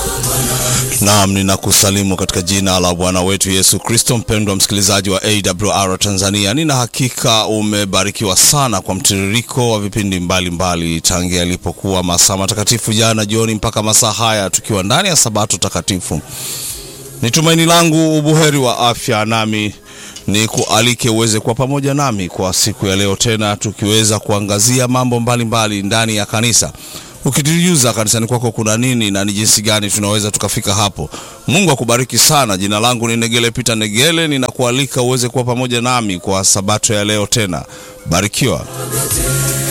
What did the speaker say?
Naam, ninakusalimu katika jina la Bwana wetu Yesu Kristo. Mpendwa msikilizaji wa AWR Tanzania, nina hakika umebarikiwa sana kwa mtiririko wa vipindi mbalimbali tangia yalipokuwa masaa matakatifu jana jioni mpaka masaa haya tukiwa ndani ya Sabato takatifu. Ni tumaini langu ubuheri wa afya, nami ni kualike uweze kuwa pamoja nami kwa siku ya leo tena, tukiweza kuangazia mambo mbalimbali mbali ndani ya kanisa ukitujuza kanisani kwako kuna nini na ni jinsi gani tunaweza tukafika hapo. Mungu akubariki sana. Jina langu ni Negele Peter Negele, ninakualika uweze kuwa pamoja nami kwa sabato ya leo tena. Barikiwa.